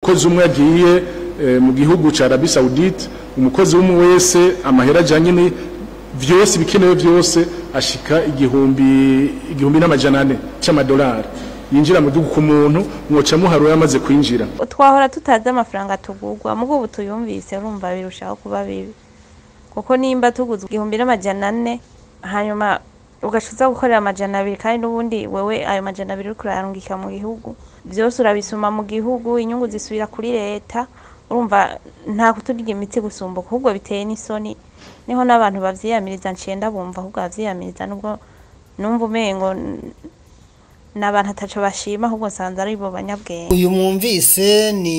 umukozi umwe yagiye eh, mu gihugu ca Arabie Saoudite umukozi umwe wese amahera ajanye ni vyose ibikenewe vyose ashika igihumbi igihumbi n'amajana ane c'amadolari yinjira mu gihugu ku muntu mwoca muharura yamaze kwinjira twahora tutazi amafaranga tugurwa mugo ubu tuyumvise urumva birushaho kuba bibi kuko nimba tuguze igihumbi n'amajana ane hanyuma ugacuza gukorera amajana abiri kandi n'ubundi wewe ayo majana abiri uriko urayarungika mu gihugu vyose urabisuma mu gihugu inyungu zisubira kuri leta urumva nta kuturya imitsi gusumbuka ahubwo biteye n'isoni niho n'abantu bavyiyamiriza ncenda bumva ahubwo bavyiyamiriza nubwo numva umengo n- n'abantu ataco bashima ahubwo nsanze ari bo banyabwenge uyu mwumvise ni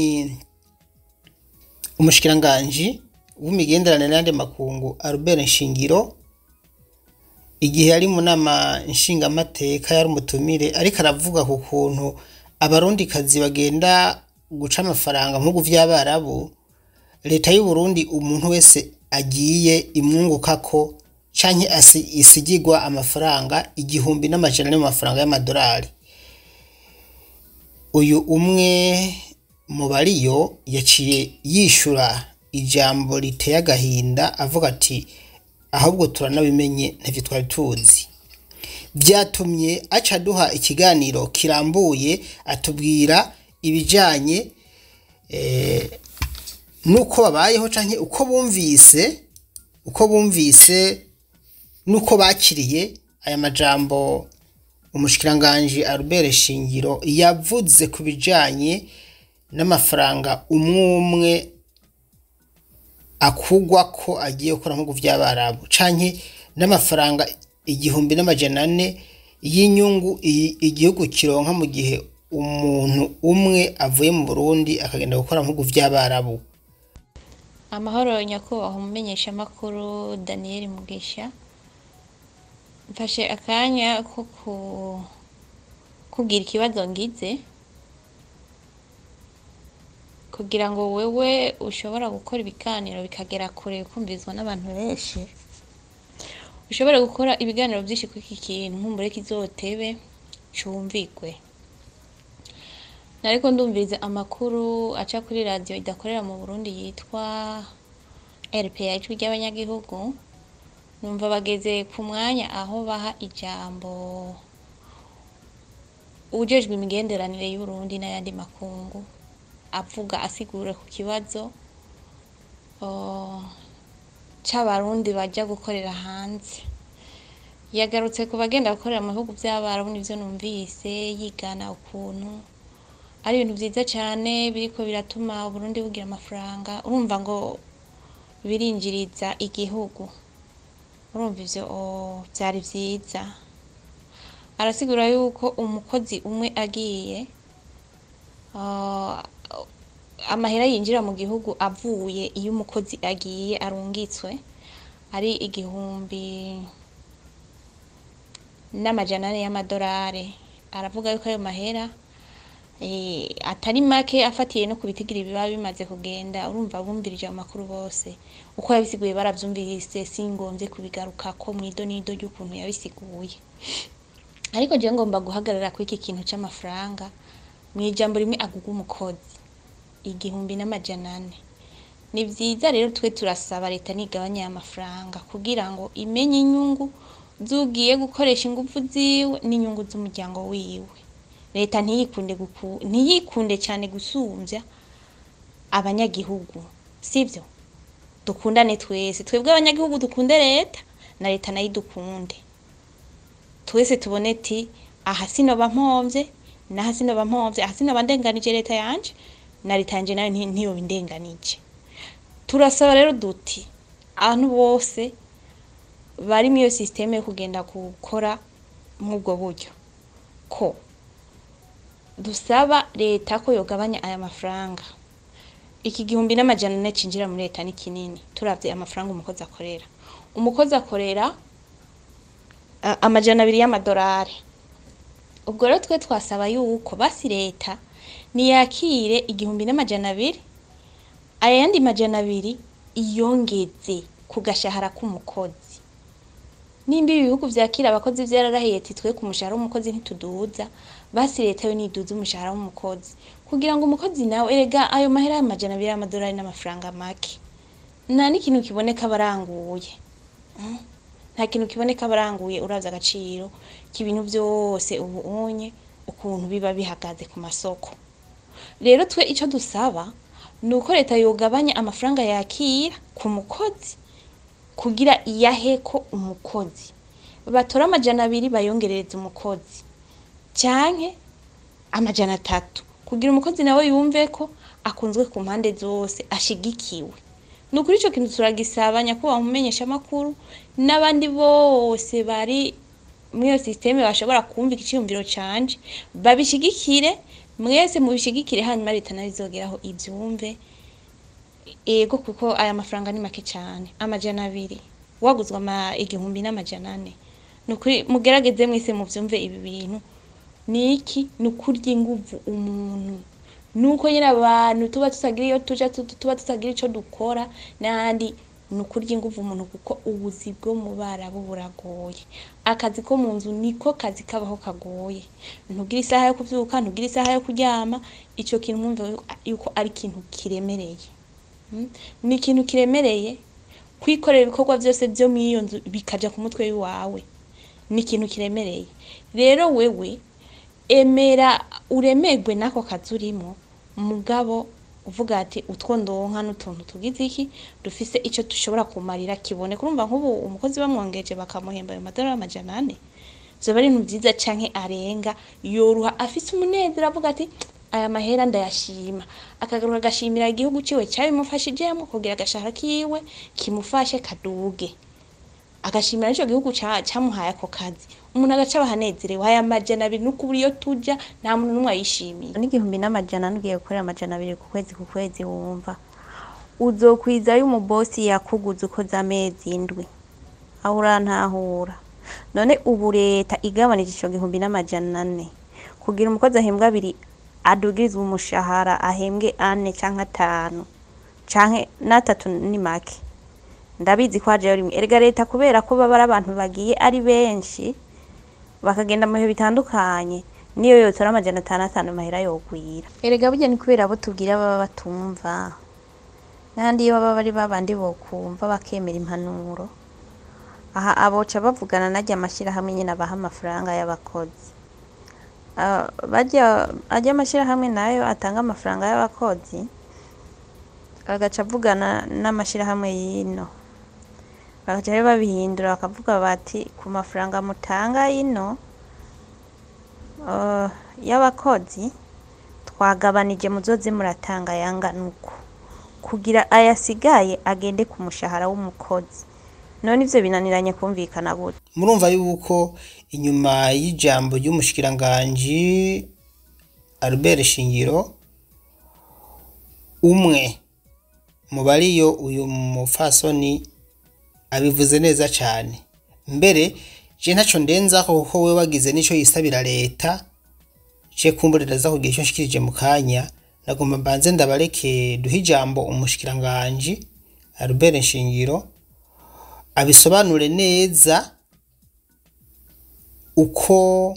umushikiranganji w'imigenderanire n'andi makungu Albert Nshingiro igihe yari mu nama nshingamateka yari umutumire ariko aravuga ku kuntu abarundikazi bagenda guca amafaranga mu bihugu vy'abarabu leta y'u Burundi umuntu wese agiye imwungukako canke asi- isigigwa amafaranga igihumbi n'amajana ane mu mafaranga y'amadolari uyu umwe mu bariyo yaciye yishura ijambo riteye agahinda avuga ati ahubwo turanabimenye ntavyo twari tuzi byatumye aca duha ikiganiro kirambuye atubwira ibijanye eh, nuko babayeho canke uko bumvise uko bumvise nuko bakiriye aya majambo umushikiranganji Albert Shingiro yavuze ku bijanye n'amafaranga umwe umwe akugwa ko agiye gukora nko vy'abarabu canke n'amafaranga igihumbi n'amajana ane y'inyungu i- igihugu kironka mu gihe umuntu umwe avuye mu Burundi akagenda gukora nko vy'abarabu amahoro nyakubahwa umumenyeshamakuru daniel mugisha mfashe akanya ko ku- kubwira ikibazo ngize kugira ngo wewe ushobora gukora ibiganiro bikagera kure kumvizwa n'abantu benshi ushobore gukora ibiganiro byinshi kuri iki kintu nkumbure kizotebe cumvigwe nariko ndumviriza amakuru aca kuri radiyo idakorera mu burundi yitwa rpa ijwi ry'abanyagihugu numva bageze ku mwanya aho baha ijambo ujejwe imigenderanire y'uburundi n'ayandi makungu avuga asigura ku kibazo uh, c'abarundi baja gukorera hanze yagarutse ku bagenda gukorera mu bihugu vy'abarabu nivyo numvise yigana ukuntu ari ibintu vyiza cane biriko biratuma uburundi bugira amafaranga urumva ngo birinjiriza igihugu urumva ivyo oh, vyari vyiza arasigura yuko umukozi umwe agiye ah, amahera yinjira mu gihugu avuye iyo umukozi agiye arungitswe ari igihumbi n'amajana ane y'amadolari aravuga yuko ayo mahera eh, atari make afatiye no ku bitigiri biba bimaze kugenda urumva bumvirije amakuru bose uko yabisiguye baravyumvise singombye kubigarukako mwido nido ry'ukuntu yabisiguye ariko jewe ngomba guhagarara kuri iki kintu c'amafaranga mw'ijambo rimwe aguga umukozi igihumbi n'amajana ane ni vyiza rero twe turasaba leta nigabanya aya mafaranga kugira ngo imenye inyungu zugiye gukoresha ingufu ziwe n'inyungu z'umuryango wiwe leta ntiyikunde guku- ntiyikunde cyane gusumvya abanyagihugu sivyo dukundane twese twebwe abanyagihugu dukunde leta na leta nayo idukunde twese tubone ti aha sinoba mpomvye naha sinoba mpomvye aha sinoba ndenganije leta yanje na leta yanje nayo nti- ntiyoba indenganije turasaba rero duti abantu bose bari muri iyo sisiteme yo kugenda gukora nk'ubwo buryo ko dusaba leta ko yogabanya aya mafaranga iki gihumbi n'amajana ane cinjira muri leta ni kinini turavye amafaranga umukozi akorera umukozi akorera a- amajana abiri y'amadolari ubwo rero twe twasaba yuko basi leta niyakire igihumbi n'amajana abiri ayandi majana abiri iyongeze ku gashahara k'umukozi nimba ibi bihugu vyakira abakozi vyararahiye ati twe ku mushahara w'umukozi ntituduza basi leta yo niduza umushahara w'umukozi kugira ngo umukozi nawe erega ayo mahera y'amajana abiri y'amadolari n'amafaranga make nta n'ikintu kiboneka baranguye Mm. nta kintu kiboneka baranguye uraza agaciro k'ibintu byose ubu unye ukuntu biba bihagaze ku masoko rero twe icyo dusaba ni uko leta yogabanya amafaranga yakira ku mukozi kugira iyaheko umukozi batora amajana abiri bayongerereza umukozi canke amajana atatu kugira umukozi nawe yumve ko akunzwe ku mpande zose ashigikiwe ni ukuri ico kintu turagisaba nyakubahwa mumenyesha amakuru n'abandi bose bari muri iyo sisiteme bashobora kumva iciyumviro canje babishigikire mwese mubishigikire hanyuma leta nayo izogeraho ivyumve ego kuko aya mafaranga ni make cyane amajana abiri waguzwa ama igihumbi n'amajana ane ni ukuri mugerageze mwese muvyumve ibi bintu ni iki ni ukurya inguvu umuntu nuko nyine abantu tuba tutagira iyo tuja tu- tuba tutagira ico dukora n'ahandi ni ukurya inguvu umuntu kuko ubuzi bwo mu barabu buragoye akazi ko mu nzu niko kazi kabaho kagoye ntugira isaha yo kuvyuka ntugira isaha yo kuryama ico kintu mwumve yuko ari ikintu kiremereye Mm. ni ikintu kiremereye kwikorera ibikorwa byose byo muri iyo nzu bikaja ku mutwe w'iwawe ni ikintu kiremereye rero wewe emera uremerwe n'ako kazi urimo mugabo uvuga ati utwo ndonka n'utuntu tugize iki dufise ico dushobora kumarira kibone kurumva nk'ubu umukozi bamwongeje bakamuhemba ayo madolari amajana ane vyoba ari ibintu vyiza canke arenga yoruha afise umunezero avuga ati aya mahera ndayashima akagaruka agashimira igihugu ciwe cabimufashijemwo kugira agashahara kiwe kimufashe kaduge agashimira n'ico gihugu ca- camuhaye ako kazi umuntu agaca abahanezerewe aya majana abiri n'ukubura iyo tuja nta muntu n'umwe ayishimiye n'igihumbi n'amajana nugiye gukorera amajana abiri ku kwezi ku kwezi wumva uzokwiza y'umubosi yakuguze ukoze amezi indwi aho urantahura none ubu leta igabanije ico gihumbi n'amajana ane kugira umukozi ahembwa abiri adugirizwa umushahara ahembwe ane canke atanu canke n'atatu ni make ndabizi ko hajeyo rimwe erega leta kubera ko baba ari abantu bagiye ari benshi bakagenda mu bihe bitandukanye niyo yotora amajana atanu atanu amahera yogwira erega burya ni kubera abo tubwira baba batumva n'ahandi iyo baba bari babandi bokumva bakemera impanuro aha aboca bavugana najya amashyirahamwe nyine abaha amafaranga y'abakozi Ah, bajya ajya amashyirahamwe nayo atanga amafaranga y'abakozi agaca avugana n'amashyirahamwe y'ino bagaca rero babihindura bakavuga bati ku mafaranga mutanga y'ino eh, y'abakozi twagabanije muzoze muratanga yangana uko kugira ayasigaye agende ku mushahara w'umukozi none ivyo binaniranye kumvikana gute murumva yuko inyuma y'ijambo ry'umushikiranganji Albert Shingiro umwe mu bariyo uyu mufasoni abivuze neza cyane mbere je ntaco ndenzaho kuko we wagize nico yisabira leta je kumburiraza kugira icyo nshikirije mu kanya nagomba mbanze ndabareke duhe ijambo umushikiranganji Albert Shingiro abisobanure neza uko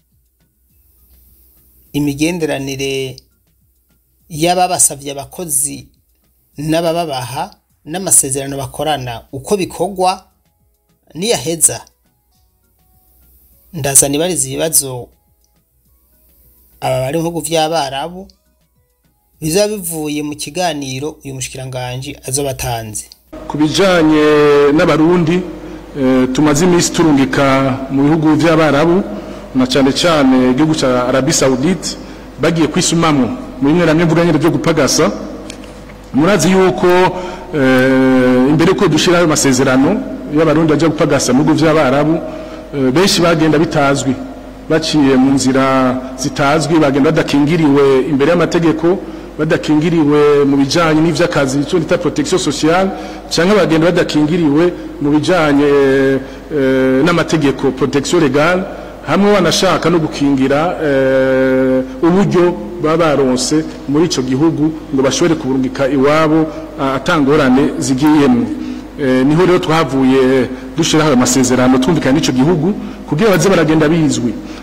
imigenderanire y'ababasavye abakozi n'abababaha n'amasezerano bakorana uko bikorwa niyaheza ndazana ibariza ibibazo aba bari mu bihugu vy'abarabu bizaba bivuye mu kiganiro uyu mushikiranganji azoba atanze ku bijyanye n'abarundi eh, tumaze iminsi turungika mu bihugu by'abarabu na cyane cyane igihugu cya arabi saudite bagiye kwisumamo mu bimwe na bimwe nyine byo gupagasa murazi yuko eh, imbere ko dushyiraho amasezerano y'abarundi bajya gupagasa mu bihugu by'abarabu eh, benshi bagenda bitazwi baciye mu nzira zitazwi bagenda badakingiriwe imbere y'amategeko badakingiriwe mu bijanye n'ivy'akazi icyo bita protection sociale cyangwa bagenda badakingiriwe mu bijanye eh, n'amategeko protection legale hamwe banashaka no gukingira eh, uburyo baba baronse muri ico gihugu ngo bashobore kuburungika iwabo ah, atangorane zigiyemwo Eh, niho rero twahavuye dushiraho ayo masezerano twumvikana n'ico gihugu kugira baze baragenda bizwi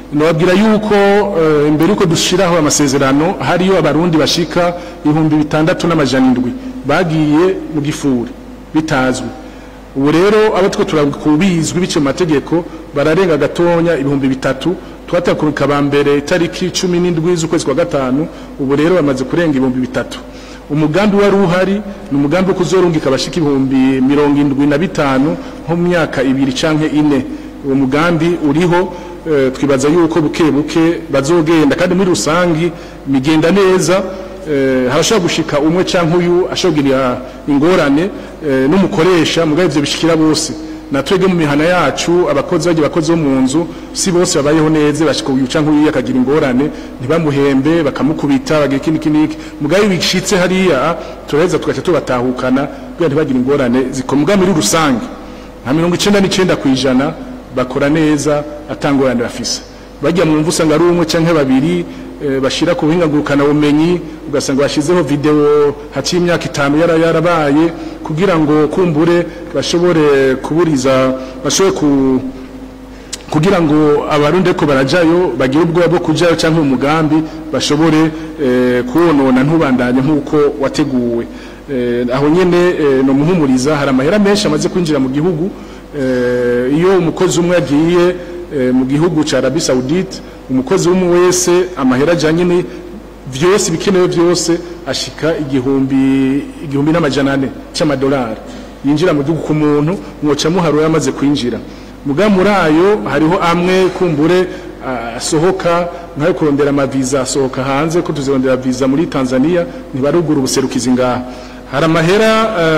nababwira yuko eh, imbere yuko dushiraho amasezerano hariyo abarundi bashika ibihumbi bitandatu n'amajana indwi bagiye mu gifuri bitazwi ubu rero abo two turakubizwi bice mu mategeko bararenga gatonya ibihumbi bitatu twatakurika ba mbere itariki cumi n'indwi z'ukwezi kwa gatanu ubu rero bamaze kurenga ibihumbi bitatu umugambi wari uhari ni umugambi wo kuzorungika abashika ibihumbi mirongo indwi na bitanu nko mu myaka ibiri canke ine uwo mugambi uriho eh, twibaza yuko buke buke bazogenda kandi muri rusangi migenda neza eh, harashobora gushika umwe canke uyu ashobora kugira ingorane eh, n'umukoresha mugabo ivyo bishikira bose na twebwe mu mihana yacu abakozi bagiye bakozi bo mu nzu si bose babayeho neza bashika uyu canke uyu akagira ingorane ntibamuhembe bakamukubita bagira ikindi kiniki mugabo iyo bishitse hariya turaheza tugaca tubatahukana kugira ntibagire ingorane zikomwa muri rusange nka mirongo icenda n'icenda kw'ijana bakora neza atangorane bafise bajya mu mvu usanga ari umwe canke babiri eh, bashira ku buhinga ngurukana bumenyi ugasanga bashizeho video haciye imyaka itanu yara yarabaye kugira ngo kumbure bashobore kuburiza bashobore ku kugira ngo abarundi ko barajayo bagire ubwoba bwo kujayo cyangwa umugambi bashobore eh, kuwonona ntubandanye nk'uko wateguwe eh, aho nyene eh, no muhumuriza hari amahera menshi amaze kwinjira mu gihugu eh, iyo umukozi umwe agiye eh, mu gihugu ca Arabie Saoudite umukozi umwe wese amahera ajanye ni vyose bikenewe vyose ashika igihumbi igihumbi n'amajana ane c'amadolari yinjira mu gihugu ku muntu mwoca muharura yamaze kwinjira muga muri ayo hariho amwe kumbure ah, asohoka nkayo kurondera amaviza asohoka hanze ko tuzirondera viza muri Tanzania ntibarugura ubuserukizi ngaha hari amahera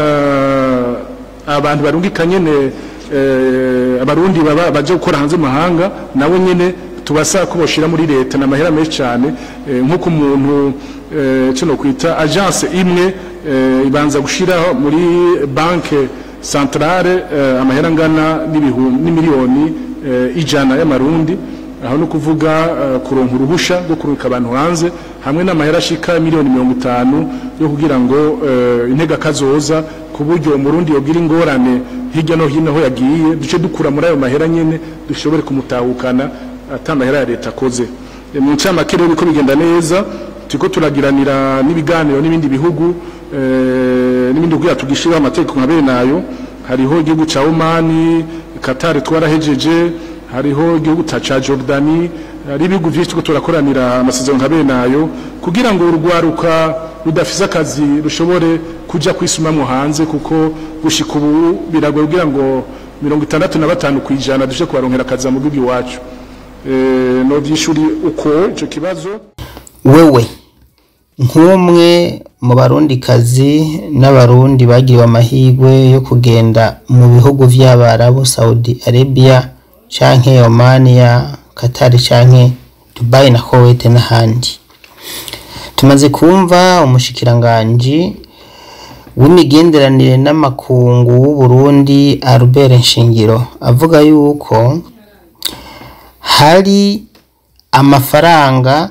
ah, abantu barungika nyene eh, abarundi baba baje gukora hanze mu mahanga nabo nyene tubasaba ko boshira muri leta na mahera menshi cyane eh, nk'uko umuntu eh, cyo no kwita agence imwe eh, ibanza gushiraho muri banke centrale eh, amahera ngana n'ibihumbi n'imiliyoni eh, ijana y'amarundi aho no kuvuga eh, kuronka uruhusha rwo kurungika abantu hanze hamwe n'amahera ashika miliyoni mirongo itanu yo kugira ngo eh, intega kazoza ku buryo umurundi yogira ingorane hirya no hino aho yagiye duce dukura muri ayo mahera nyene dushobore kumutahukana ata mahera ya leta akoze E, mu ncamake rero biko bigenda neza turiko turagiranira n'ibiganiro n'ibindi bihugu eh, n'ibindi kugira tugishiraho amategeko nka bene nayo hariho igihugu ca Omani Qatar twarahejeje hariho igihugu ta ca Jordani hari ibihugu vyinshi turiko turakoranira amasezerano nka bene nayo kugira ngo urwaruka rudafise akazi rushobore kuja kwisumamwo hanze kuko gushika ubu biragoye kugira ngo mirongo itandatu na batanu kwijana dushe kubaronkera akazi mu gihugu iwacu eh, no vyishuri uko ico kibazo wewe nk'umwe mu barundikazi n'abarundi bagiriwe amahirwe yo kugenda mu bihugu vy'abarabu saudi arabia canke omania katari canke dubai na kuwait n'ahandi tumaze kumva umushikiranganji w'imigenderanire n'amakungu w'uburundi albert nshingiro avuga yuko hari amafaranga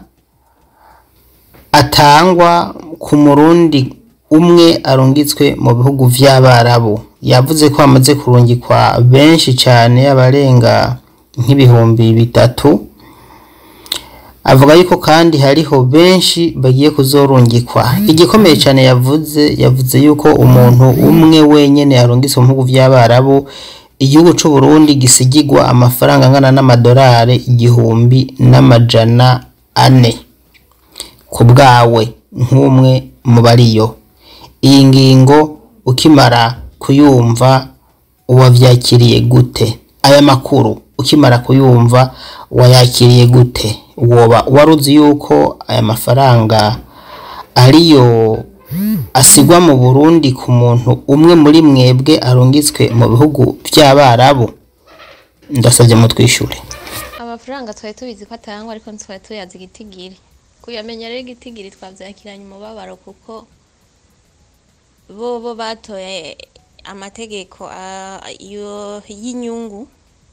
atangwa ku murundi umwe arungitswe mu bihugu vy'abarabu yavuze ko hamaze kurungikwa benshi cyane abarenga nk'ibihumbi bitatu avuga yuko kandi hariho benshi bagiye kuzorungikwa igikomeye cyane yavuze yavuze yuko umuntu umwe wenyene arungitswe mu bihugu vy'abarabu igihugu c'u Burundi gisigigwa amafaranga angana n'amadolari igihumbi n'amajana ane ku bwawe nk'umwe mu bariyo iyi ngingo ukimara kuyumva wavyakiriye gute aya makuru ukimara kuyumva wayakiriye gute woba wari uzi yuko aya mafaranga ariyo asigwa mu Burundi ku muntu umwe muri mwebwe arungitswe mu bihugu vy'abarabu ndasabye mutwishure amafaranga twari tubizi ko atangwa ariko ntitwari tuyazi igitigiri kuyamenya rero igitigiri twavyakiranye umubabaro kuko bo bo batoye amategeko ah, yo- y'inyungu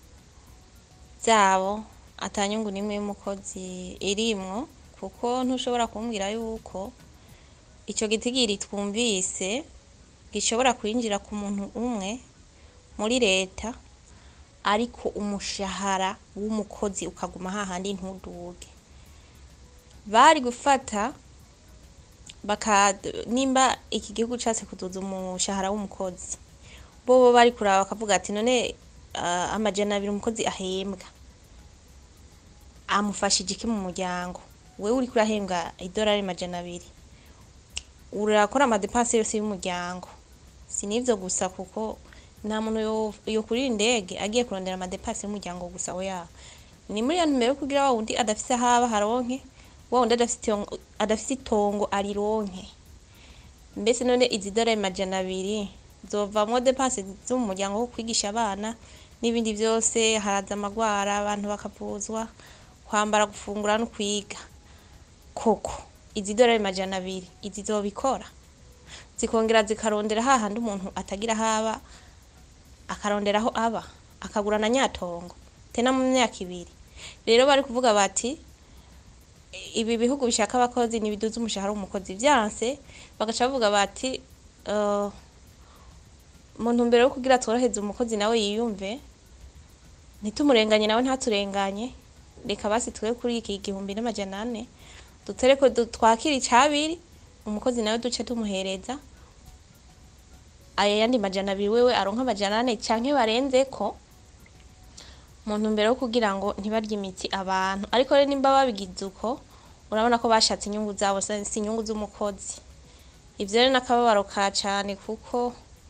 zabo atanyungu n'imwe y'umukozi irimwo kuko ntushobora kumbwira yuko ico gitigiri twumvise gishobora kwinjira ku muntu umwe muri leta ariko umushahara w'umukozi ukaguma hahandi ntuduge bari gufata baka nimba iki gihugu cyatse kuduza umushahara w'umukozi bo bo bari kuraba bakavuga ati none uh, amajana abiri umukozi ahembwa amufashije iki mu muryango wewe uriko urahembwa idolari majana abiri urakora amadepanse yose y'umuryango si n'ivyo gusa kuko nta muntu yo- yokurira indege agiye kurondera amadepanse y'umuryango gusa oya ni muri iyo ntumbero yo kugira wa wundi adafise ahaba haronke wa wundi adafise itongo- adafise itongo arironke mbese none izi dolari majana abiri zovamwo depanse zo mu muryango wo kwigisha abana n'ibindi vyose haraza amagwara abantu bakavuzwa kwambara gufungura no kwiga koko izi dolari majana abiri izi zobikora zikongera zikarondera hahandi umuntu atagira haba akarondera aho aba akagura na nyatongo tena mu myaka ibiri rero bari kuvuga bati ibi bihugu bishaka abakozi ntibiduza umushahara w'umukozi vyanse bagaca bavuga bati uh, mu ntumbero yo kugira tworoheze umukozi nawe yiyumve ntitumurenganye nawe ntaturenganye reka basi twe kuri iki gihumbi n'amajana ane dutereko du- twakire icabiri umukozi nawe duce tumuhereza aya yandi majana abiri wewe aronka amajana ane canke barenzeko mu ntumbero yo kugira ngo ntibarye imitsi abantu ariko rero nimba babigize uko urabona ko bashatse inyungu zabo si si inyungu z'umukozi ivyo rero n'akababaro ka cane kuko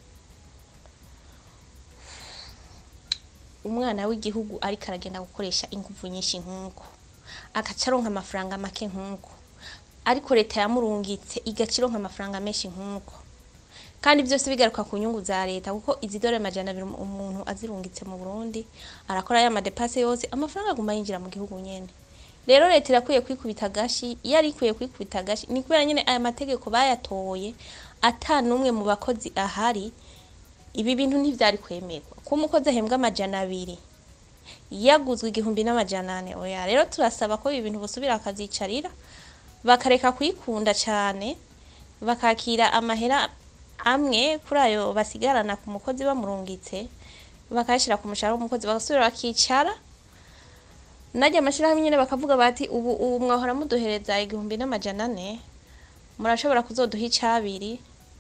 umwana w'igihugu ariko aragenda gukoresha inguvu nyinshi nk'uko agaca aronka amafaranga make nk'uko ariko leta yamurungitse igaca ironka amafaranga menshi nk'uko kandi byose bigaruka ku nyungu za leta kuko izi dore majana abiri umuntu azirungitse mu Burundi arakora ya madepase yose amafaranga aguma yinjira mu gihugu nyene rero leta irakwiye kwikubita agashi iyo ari ikwiye kwikubita agashi ni kubera nyene aya mategeko bayatoye ata n'umwe mu bakozi ahari ibi bintu ntivyari kwemerwa ko umukozi ahembwa amajana abiri yaguzwe igihumbi n'amajana ane oya rero turasaba ko ibi bintu bosubira akazicarira bakareka kwikunda cane bakakira amahera amwe kuri ayo basigarana ku mukozi bamurungitse bakayashira ku mushahara w'umukozi bagasubira bakicara najya amashirahamwe nyene bakavuga bati ubu ubu mwahora muduhereza igihumbi n'amajana ane murashobora kuzoduha icabiri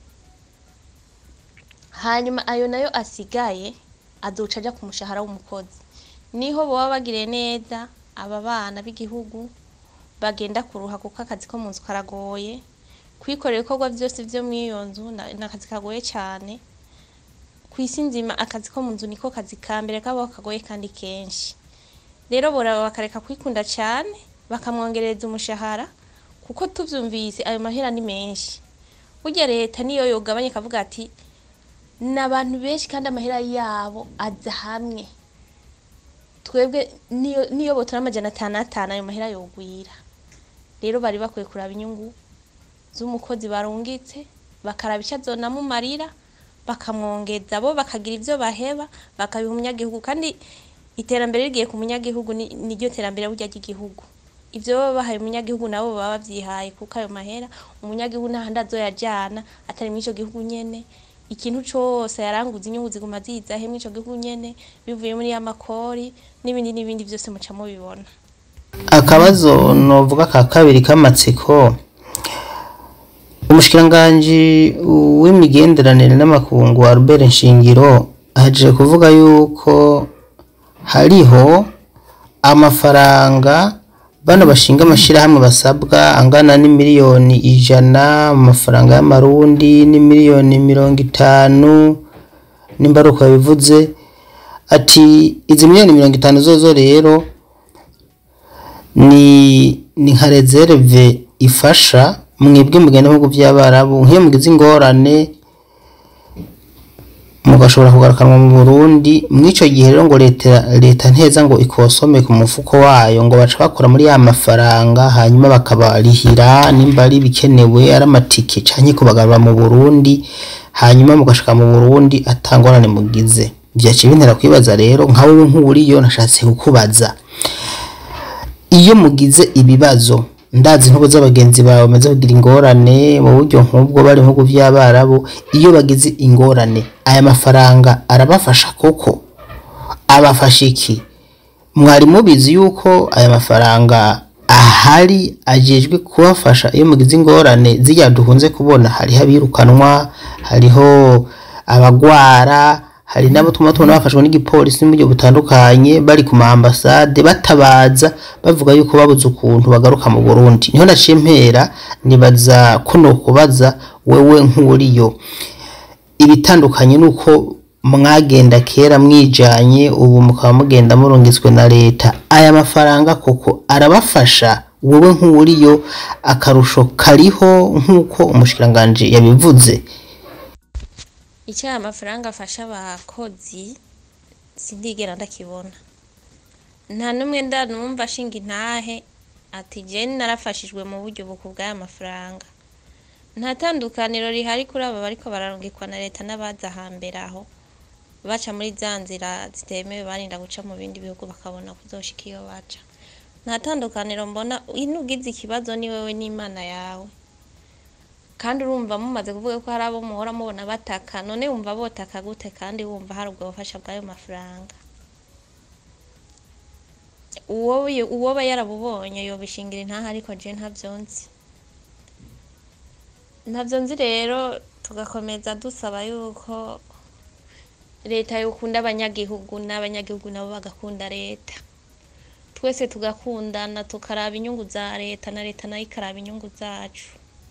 hanyuma ayo nayo asigaye azoca aja ku mushahara w'umukozi niho boba bagiriye neza aba bana b'igihugu bagenda kuruha kuko akazi ko mu nzu karagoye kwikorera ibikorwa vyose vyo mw'iyo nzu na- ni akazi kagoye cane kw'isi nzima akazi ko mu nzu niko kazi ka mbere kabaho kagoye kandi kenshi rero boraba bakareka kwikunda cane bakamwongereza umushahara kuko tuvyumvise ayo mahera ni menshi burya leta niyo yogabanya ikavuga ati ni abantu benshi kandi amahera yabo aza hamwe twebwe niyo niyo botora amajana atanu atanu ayo mahera yogwira rero bari bakwiye kuraba inyungu z'umukozi barungitse bakaraba icyo azonamumarira bakamwongeza bo bakagira ivyo baheba bakabiha umunyagihugu kandi iterambere rigiye ku munyagihugu ni- niryo terambere burya ry'igihugu ivyo baba bahaye umunyagihugu nabo baba bavyihaye kuko ayo mahera umunyagihugu ntahandi azoyajana atari mw'ico gihugu nyene ikintu cose yaranguza inyungu ziguma ziza he mw'ico gihugu nyene bivuye muri ya makori n'ibindi n'ibindi vyose muca mubibona akabazo novuga ka kabiri k'amatsiko umushikiranganji w'imigenderanire n'amakungu Albert Nshingiro ahejeje kuvuga yuko hariho amafaranga bano bashinga amashirahamwe basabwa angana n'imiliyoni ijana mu mafaranga y'amarundi n'imiliyoni mirongo itanu nimba ari uko yabivuze ati izi miliyoni mirongo itanu zozo rero ni ni nka reserve ifasha mwebwe mugenda mu bihugu by'abarabu nk'iyo mugize ingorane mugashobora kugarukanwa mu Burundi mw'ico gihe rero ngo leta leta nteza ngo ikosome ku mufuko wayo ngo baca bakora muri ya mafaranga hanyuma bakabarihira nimba ari bikenewe ari amatike canke kubagarura mu Burundi hanyuma mugashika mu Burundi atangorane mugize vyaciye bintera kwibaza rero nka wewe nk'uriyo nashatse kukubaza iyo mugize ibibazo ndazi nk'ubu z'abagenzi bawe bamaze kugira ingorane mu buryo nk'ubwo bari mu bihugu by'abarabu iyo bagize ingorane aya mafaranga arabafasha koko abafasha iki mwari mubizi yuko aya mafaranga ahari ajejwe kubafasha iyo mugize ingorane zirya dukunze kubona hariho abirukanwa hariho abagwara hari n'abo tuma tubona bafashwe n'igipolisi mu buryo butandukanye bari ku ma ambasade batabaza bavuga yuko babuze ukuntu bagaruka mu Burundi niho naciye mpera nibaza ko nokubaza wewe nk'uriyo ibitandukanye nuko mwagenda kera mwijanye ubu mukaba mugenda murungitswe na leta aya mafaranga koko arabafasha wowe nk'uriyo akarusho kariho nk'uko umushikiranganji yabivuze icyo aya mafaranga afasha abakozi sindigera ndakibona nta n'umwe ndanumva ashinga intahe ati jeni narafashijwe mu buryo buku bw'aya mafaranga nta tandukaniro rihari kuri aba bariko bararungikwa na leta n'abaza hambere aho baca muri za nzira zitemewe barinda guca mu bindi bihugu bakabona kuzoshika iyo baca nta tandukaniro mbona ino ugize ikibazo ni wewe n'imana yawe kandi urumva mumaze kuvuga ko hari abo muhora mubona bataka none wumva botaka gute kandi wumva hari ubwo bufasha bw'ayo mafaranga uwo uwoba yarabubonye yobishingira intaha ariko je ntavyo nzi ntavyo nzi rero tugakomeza dusaba yuko leta yokunda abanyagihugu n'abanyagihugu nabo bagakunda leta twese tugakundana tukaraba inyungu za leta na leta nayo ikaraba inyungu zacu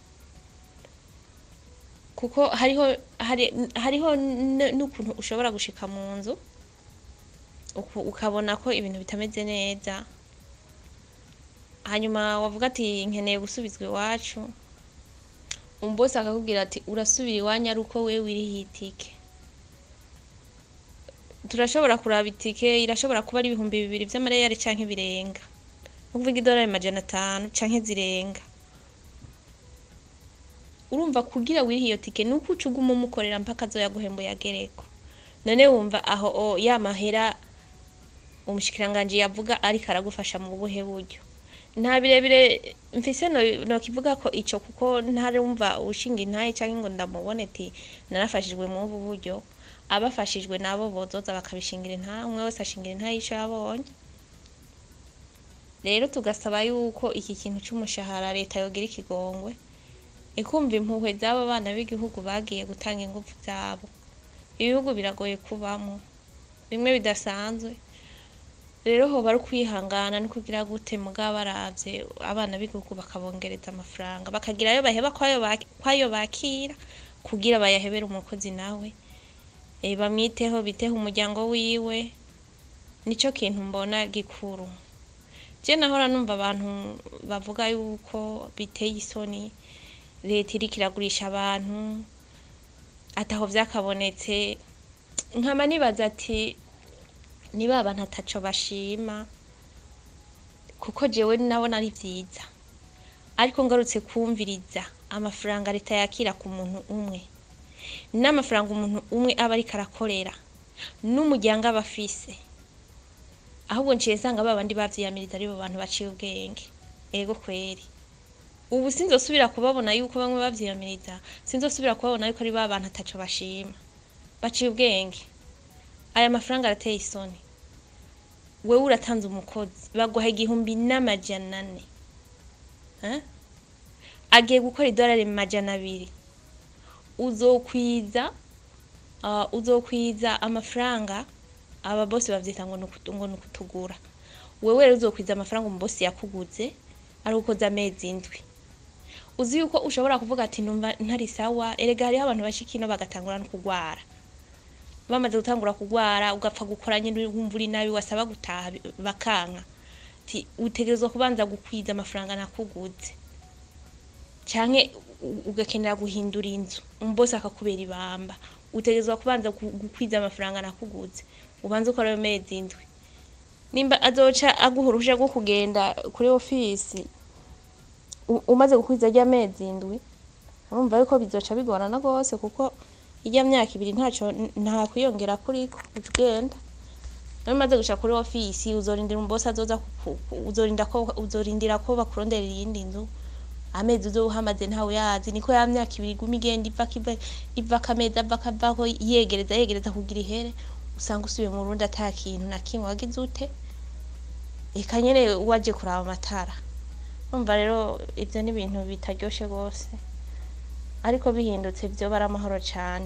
kuko hariho hari, hariho n- n'ukuntu ushobora gushika mu nzu uku- ukabona ko ibintu bitameze neza hanyuma wavuga ati nkeneye gusubizwa iwacu umbosi akakubwira ati urasubira iwanyu ari uko wewe wiriho itike turashobora kuraba itike irashobora kuba ari ibihumbi bibiri vy'amareyari canke birenga ni ukuvuga idolari majana atanu canke zirenga urumva kugira wirihe iyo tike ni uko uca uguma umukorera mpaka azoyaguhembuye agereko none wumva aho o ya mahera umushikiranganji yavuga ariko aragufasha mu buhe buryo nta birebire mfise no- nokivuga ko ico kuko ntarumva ushinga intaye canke ngo ndamubone ati narafashijwe mu ubu buryo abafashijwe nabo bozoza bakabishingira intahe umwe wese ashingira intahe ico yabonye rero tugasaba yuko iki kintu c'umushahara leta yogira ikigongwe ikumva impuhwe z'abo bana b'igihugu bagiye gutanga ingufu zabo ibihugu biragoye kubamo bimwe bidasanzwe rero hoba ari ukwihangana no kugira gute mugabo baravye abana b'igihugu bakabongereza amafaranga bakagira ayo baheba kwayo bak- kwayo bakira kugira bayahebere umukozi nawe eh, bamwiteho biteho umuryango wiwe nico kintu mbona gikuru je nahora numva abantu bavuga yuko biteye isoni leta iriko iragurisha abantu ataho vyakabonetse nkaba nibaza ati ni ba bantu ataco bashima kuko jewe nabona ari vyiza ariko ngarutse kumviriza amafaranga leta yakira ku muntu umwe n'amafaranga umuntu umwe aba ariko arakorera n'umuryango aba afise ahubwo nciye nsanga ba bandi bavyiyamiriza aribo bantu baciye ubwenge ego kweri ubu sinzosubira kubabona yuko bamwe bavyiyamiriza sinzosubira kubabona yuko ari ba bantu ataco bashima baciye ubwenge aya mafaranga arateye isoni wewe uratanze umukozi baguha igihumbi n'amajana ane Eh? agiye gukora idolari majana abiri uzokwiza uh, uzokwiza amafaranga aba bose bavyita ngo nukutu- ngo nukutugura wewe rero uzokwiza amafaranga umubosi yakuguze ari ukoze amezi indwi uzi yuko ushobora kuvuga ati numva ntari sawa erega hariho abantu bashika ino bagatangura no kugwara bamaze gutangura kugwara ugapfa gukora nyine wumva uri nabi wasaba gutaha bi- bakanka ti utegerezwa kubanza gukwiza amafaranga nakuguze canke u- ugakenera guhindura inzu umbosi akakubera ibamba utegerezwa kubanza gu- gukwiza amafaranga nakuguze ubanze ukora ayo mezi indwi nimba azoca aguha uruhusha rwo kugenda kuri ofisi u- umaze gukwiza rya mezi indwi urumva yuko bizoca bigorana rwose kuko irya myaka ibiri ntaco nta kwiyongera kuriko uca ugenda nawe umaze gushika kuri ofisi uzorindira umubosi azoza kuku- ku- uzorinda ko uzorindira ko bakuronderera iyindi nzu amezi uzoba uhamaze ntawe yazi niko ya myaka ibiri iguma igenda ivako iva ivako amezi avako avako yegereza yegereza kugira ihere usanga usubiye mu Burundi ata kintu na kimwe wagize ute eka nyene waje kuraba amatara urumva rero ivyo ni ibintu bitaryoshe rwose ariko bihindutse vyoba ari amahoro cane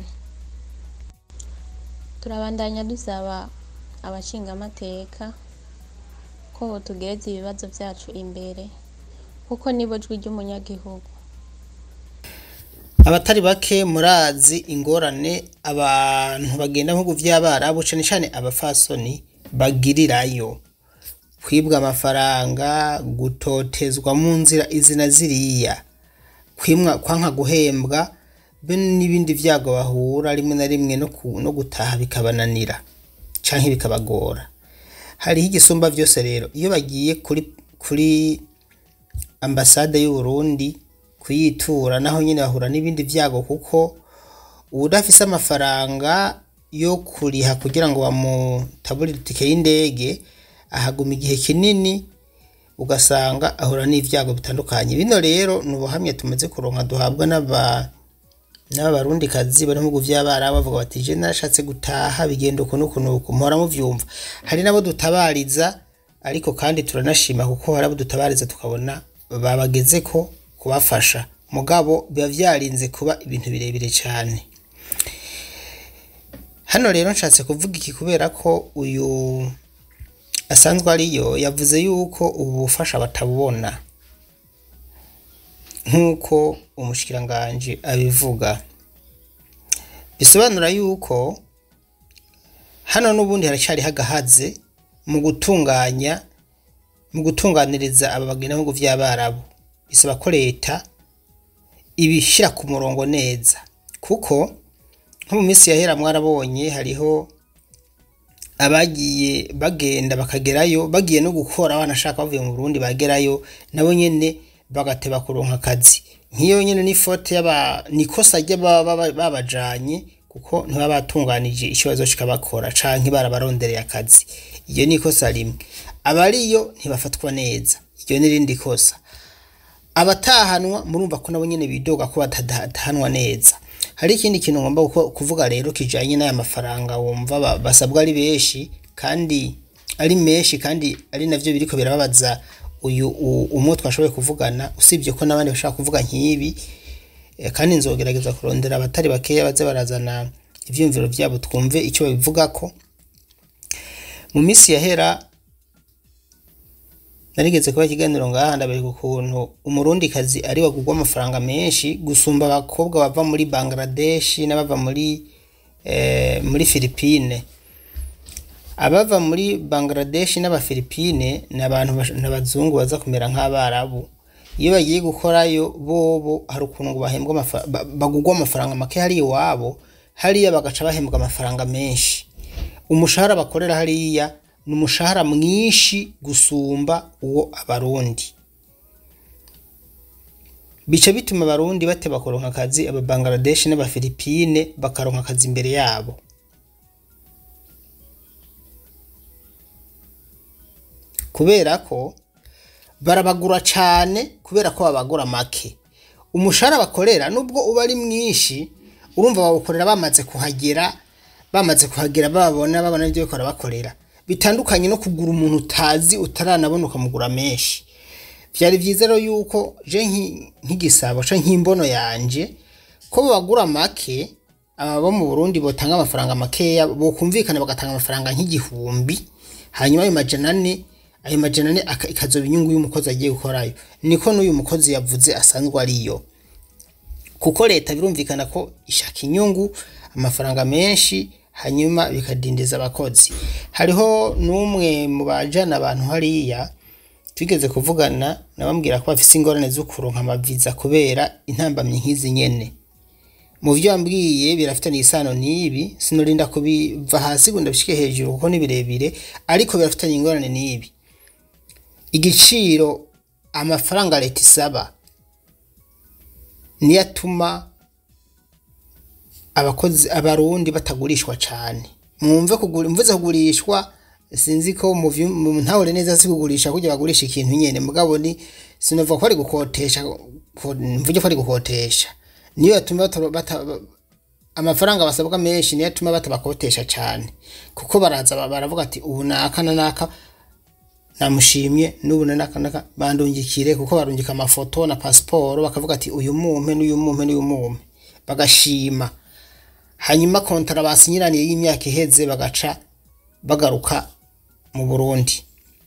turabandanya dusaba abashingamateka ko botugereza ibibazo vyacu imbere kuko nibo jwi ry'umunyagihugu abatari bake murazi ingorane abantu bagenda mu bihugu vy'abarabu cane cane abafasoni bagirirayo kwibwa amafaranga gutotezwa mu nzira izina ziriya kwimwa kwanka guhembwa be n'ibindi vyago bahura rimwe na rimwe no, ku, no gutaha bikabananira canke bikabagora hariho igisumba vyose rero iyo bagiye kuri kuri ambasade y'u Burundi kuyitura naho nyine bahura n'ibindi vyago kuko udafise amafaranga yo kuriha kugira ngo bamutaburire itike y'indege ahaguma igihe kinini ugasanga ahura n'ivyago bitandukanye bino rero ni ubuhamya tumaze kuronka duhabwa n'aba n'abarundikazi bari mu bihugu vy'abarabu bavuga bati je narashatse gutaha bigenda uku n'uku n'uku muhora muvyumva hari nabo dutabariza ariko kandi turanashima kuko hari abo dutabariza tukabona babagezeko kubafasha mugabo biba vyarinze kuba ibintu birebire cyane hano rero nshatse kuvuga iki kubera ko uyu asanzwe ariyo yavuze yuko ubu bufasha batabubona nk'uko umushikiranganji abivuga bisobanura yuko hano n'ubundi haracyariho agahaze mu gutunganya mu gutunganiriza aba bagenda mu bihugu vy'abarabu bisaba ko leta ibishyira ku murongo neza kuko nko mu minsi yahera mwarabonye hariho abagiye bagenda bakagerayo bagiye no gukora banashaka bavuye mu Burundi bagerayo nabo nyene bagateba kuronka akazi nk'iyo nyene ni fote y'aba nikosa ry'ababa babajanye kuko ntibaba batunganije ikibazo kikabakora canke barabarondereye akazi iyo ni ikosa rimwe abariyo ntibafatwa neza iryo ni rindi kosa abatahanwa murumva ko nabo nyene bidoga ko batadahanwa neza hari ikindi kintu ngomba kuvuga rero kijanye n'aya mafaranga wumva basabwa ari benshi kandi ari menshi kandi ari navyo biriko birababaza uyu umwe twashoboye kuvugana usibye ko n'abandi bashaka kuvuga nk'ibi kandi nzogerageza kurondera abatari bakeya baze barazana ivyumviro vyabo twumve icyo babivugako mu minsi yahera narigeze kuba ikiganiro ngaha ndabereka ukuntu umurundikazi ari wagurwa amafaranga menshi gusumba abakobwa bava muri Bangladesh n'abava muri eh, muri Philippine abava muri Bangladesh n'abafilipine ni abantu n'abazungu baza kumera nk'abarabu iyo bagiye gukorayo bobo hari ukuntu ngo bahembwa bagurwa amafaranga make hari iwabo hariya bagaca bahembwa amafaranga menshi umushahara bakorera hariya ni umushahara mwinshi gusumba uwo abarundi bica bituma abarundi bateba kuronka akazi aba Bangladesh n'abafilipine bakaronka akazi imbere yabo kubera ko barabagura cyane kubera ko babagura make umushahara bakorera nubwo uba ari mwinshi urumva bawukorera bamaze kuhagera bamaze kuhagera babona babona ibyo bikora bakorera bitandukanye no kugura umuntu utazi utaranabona ukamugura menshi byari byiza rero yuko je nk'igisabo ca nk'imbono yanje ko babagura make aba bo mu Burundi botanga amafaranga makeya bokumvikana bagatanga amafaranga nk'igihumbi hanyuma ayo majana ane ayo majana ane ikazoba inyungu y'umukozi agiye gukorayo niko n'uyu mukozi yavuze asanzwe ariyo kuko leta birumvikana ko ishaka inyungu amafaranga menshi hanyuma bikadindiza abakozi hariho n'umwe mu bajana abantu hariya twigeze kuvugana nabambwira ko bafise ingorane zo kuronka amaviza kubera intambamyi nk'izi nyene mu byo wambwiye birafitanye isano n'ibi sinorinda kubiva hasi ngo ndabishike hejuru kuko ni birebire ariko birafitanye ingorane n'ibi igiciro amafaranga leta isaba niyo atuma abakozi abarundi batagurishwa cyane mwumve kugura mvuze kugurishwa sinzi ko mu ntahure neza si kugurisha kugira bagurisha ikintu nyene mugabo ni sinova ko ari gukotesha mvuge ko ari gukotesha niyo yatuma amafaranga basabwa menshi niyo atuma batabakotesha cyane kuko baraza ba- baravuga ati ubu naka na naka namushimye n'ubu na naka naka bandungikire kuko barungika amafoto na pasiporo bakavuga ati uyu mumpe n'uyu mumpe n'uyu mumpe bagashima hanyuma kontara basinyiraniye y'imyaka iheze bagaca bagaruka mu Burundi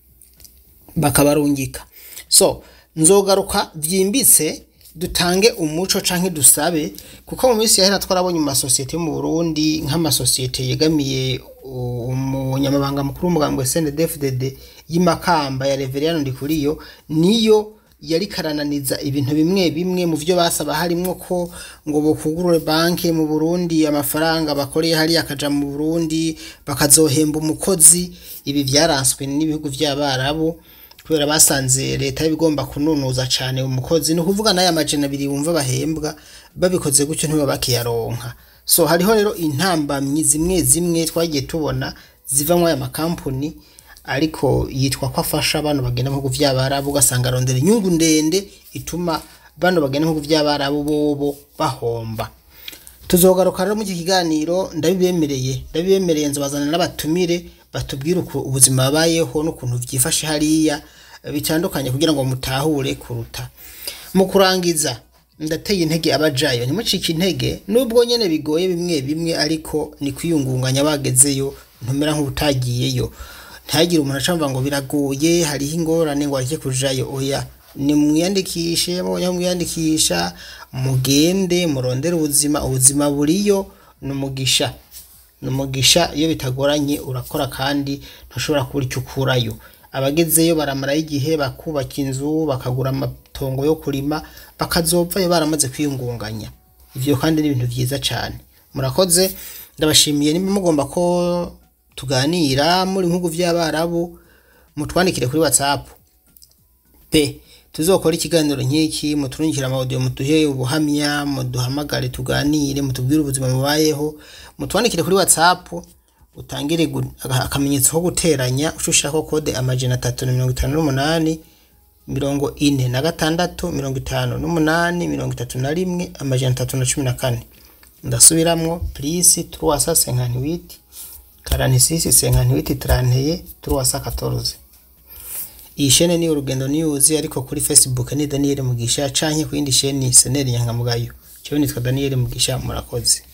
bakabarungika so nzogaruka byimbitse dutange umuco canke dusabe kuko mu minsi yahera twarabonye mu masosiyete yo mu Burundi nk'amasosiyete yegamiye u- umunyamabanga mukuru w'umugambwe CNDD-FDD y'imakamba ya Reverien Ndikuriyo niyo yari karananiza ibintu bimwe bimwe mu byo basaba harimwo ko ngo bokugurure banki mu Burundi amafaranga bakoreye hariya akaja mu Burundi bakazohemba umukozi ibi byaranswe n'ibihugu by'abarabu kubera basanze leta y'ibigomba kununuza cyane umukozi ni ukuvuga n'aya majana abiri wumva bahembwa babikoze gutyo ntibaba bakiyaronka so hariho rero intambamyi zimwe zimwe twagiye tubona ziva muri aya makampuni ariko yitwa ko afasha bano bagenda mu bihugu by'abarabu ugasanga arondera inyungu ndende ituma bano bagenda mu bihugu by'abarabu bobo bahomba tuzogaruka rero mu iki kiganiro ndabibemereye ndabibemereye nzabazana n'abatumire batubwire uko ubuzima babayeho n'ukuntu byifashe hariya eh, bitandukanye kugira ngo mutahure kuruta mu kurangiza ndateye intege abajayo ntimucike intege nubwo nyene bigoye bimwe bimwe ariko ni kwiyungunganya bagezeyo ntumera nk'ubutagiyeyo ntihagire umuntu acamva ngo biragoye hariho ingorane ngo areke kujayo oya ni mwiyandikishe mubonye aho mwiyandikisha mugende murondere ubuzima ubuzima buriyo ni umugisha ni umugisha iyo bitagoranye urakora kandi ntushobora kubura icyo ukurayo abagezeyo baramarayo igihe bakubaka inzu bakagura amatongo yo kurima bakazopfayo baramaze kwiyungunganya ibyo kandi ni ibintu byiza cyane murakoze ndabashimiye niba mugomba ko tuganira muri bihugu by'abarabu mutwandikire kuri whatsapp pe tuzokora ikiganiro nk'iki muturungikire amaudio muduhe ubuhamya muduhamagare tuganire mutubwire ubuzima mubayeho mutwandikire kuri whatsapp utangire gu- aka- akamenyetso ko guteranya ushushiraho kode amajana atatu na mirongo itanu n'umunani mirongo ine na gatandatu mirongo itanu n'umunani mirongo itatu na rimwe amajana atatu na cumi na kane ndasubiramwo plisi truwasa senkantiwiti karanisisi senkantiwiti tranteye truwasa katoroze iyi shene ni urugendo news ariko kuri facebook ni daniel mugisha canke ku yindi sheni seneri nyangamugayo cyo nitwa daniel mugisha murakoze